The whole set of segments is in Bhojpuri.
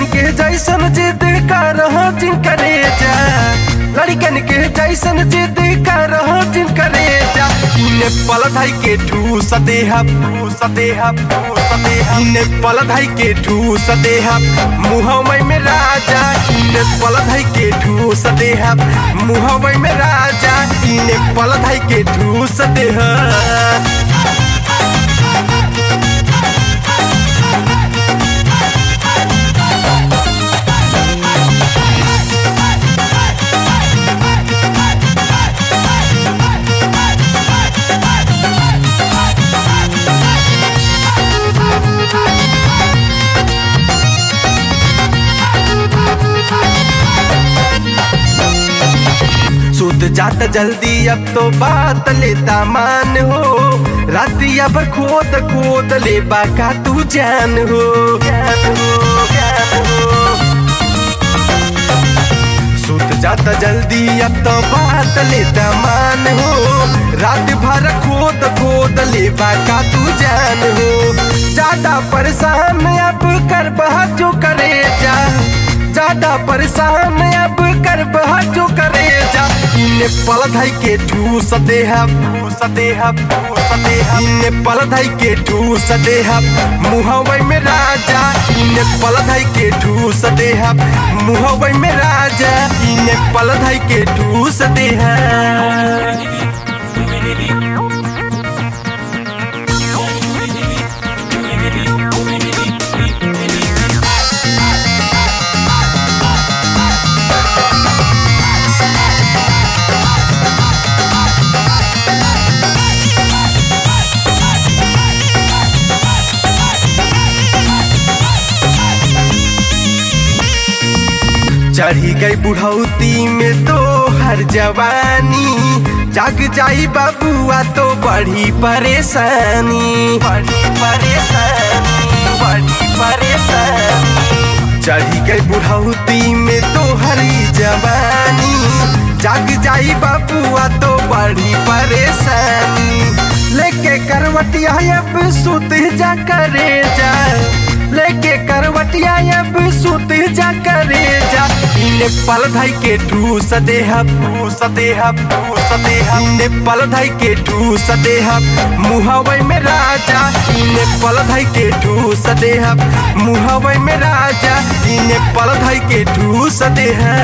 लड़कन के जैसन जिद कर जिनकरे जा लड़कन के जैसन जिद कर जिनकरे जा इने पल धाई के ठूस देहा ठूस देहा ठूस देहा इने पल धाई के ठूस देहा मुहमै में राजा इने पल धाई के ठूस देहा मुहमै में राजा इने पल धाई के ठूस देहा सुत जात जल्दी अब तो बात लेता मान हो रातिया भर खोद खोद ले बाका तू जान हो जान हो जान हो सुत जाता जल्दी अब तो बात लेता मान हो रात भर खोद खोद ले बाका तू जान हो ज्यादा परेशान अब कर बहा जो करे जा ज्यादा परेशान अब कर बहा जो करे जा इने पल धाई के ठूस देहा ठूस देहा ठूस देहा इने पल धाई के ठूस देहा मुहवै में राजा इने पल धाई के ठूस देहा मुहवै में राजा इने पल धाई के ठूस देहा चढ़ी गई बुढ़ौती में तो हर जवानी जाग जाई बाबुआ तो बड़ी परेशानी बड़ी परेशानी बड़ी परेशानी चढ़ी गई बुढ़ौती में तो हरी जवानी जाग जाई बाबुआ तो बड़ी परेशानी लेके करवटिया अब सुत जा करे जा लेके करवटिया अब सुत जा करे जा इने पल धाई के ठूस देहा ठूस देहा ठूस देहा इने पल धाई के ठूस देहा मुहवै में राजा इने पल धाई के ठूस देहा मुहवै में राजा इने पल धाई के ठूस देहा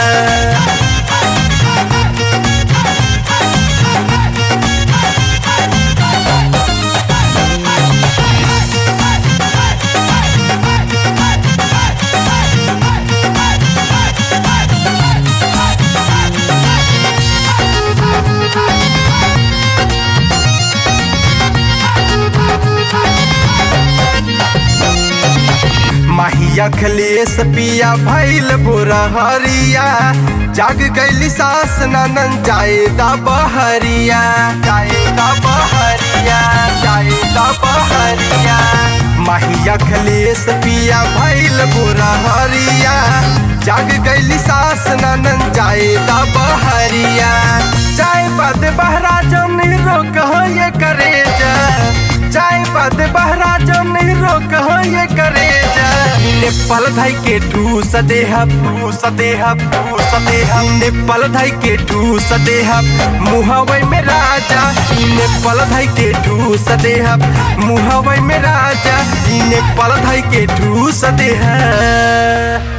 माहिया खलेस पिया भैल बुरा हरिया जाग गैली सास ननन जाए दा बहरिया जाए दा बहरिया जाए दा बहरिया माहिया खलेस पिया भैल बुरा हरिया जाग गैली सास ननन जाए दा बहरिया चाय पद बहरा जम रोक ये करे जा चाय पद बहरा जम रोक ये करे जा इने पल धाई के ठूस देहा ठूस देहा ठूस देहा इने पल धाई के ठूस देहा मुहवै में राजा इने पल धाई के ठूस देहा मुहवै में राजा इने पल धाई के ठूस देहा